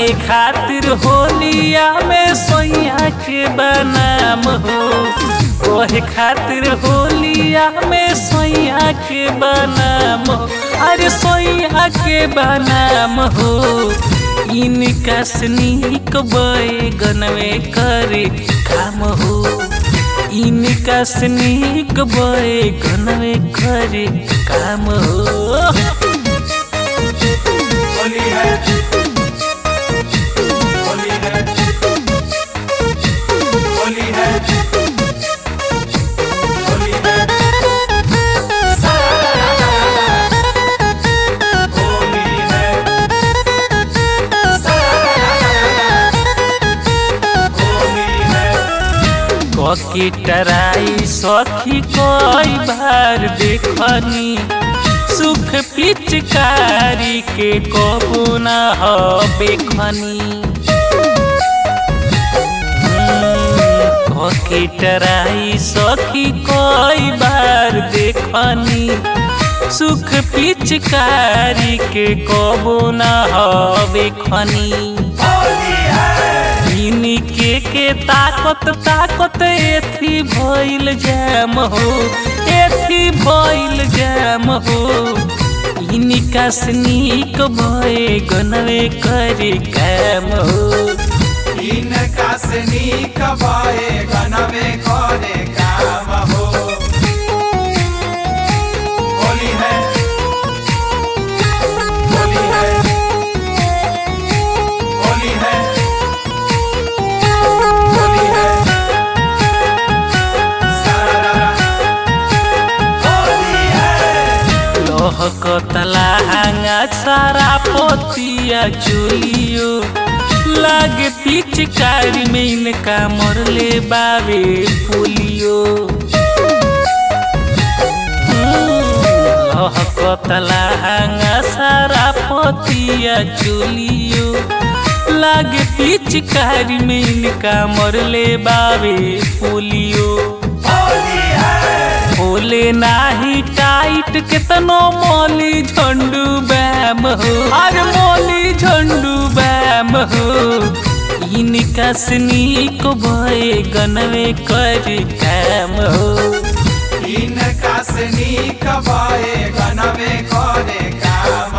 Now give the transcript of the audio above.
कहे खातिर होलिया में सोया के बनाम हो कहे खातिर होलिया में सोया के बनाम हो अरे सोया के बनाम हो इनका स्नीक बैगनवे करे काम हो इनका स्नीक बैगनवे करे काम हो होली है होली है होली है होली है होली है होली है ककी टराई सखी कई बार देखनी सुख पिचकारी के कबू न बेखनी ककी टराई सखी कई बार देखनी सुख पिचकारी के कबू न बेखनी होली है इनके के ताकत ताकत एथी भइल जाम हो एथी भइल जाम हो इनका स्नीक भए गनवे करे काम हो इनका स्नीक भए गनवे करे काम हो होली है होली है होली है होली है सारा होली है लोह को तलाहांगा सारा पोतिया चुलियो लागे पिचकारी में इनका मरले बावे पुलियो लोह को तलाहांगा सारा पोतिया चुलियो लागे पिचकारी में इनका मरले बावे पुलियो होली है बोले नाही टाइट कितनो मोली झंडू बैम हो अरे मोली झंडू बैम हो इनका स्नीक भए गनवे कर काम हो इनका स्नीक भए गनवे करे काम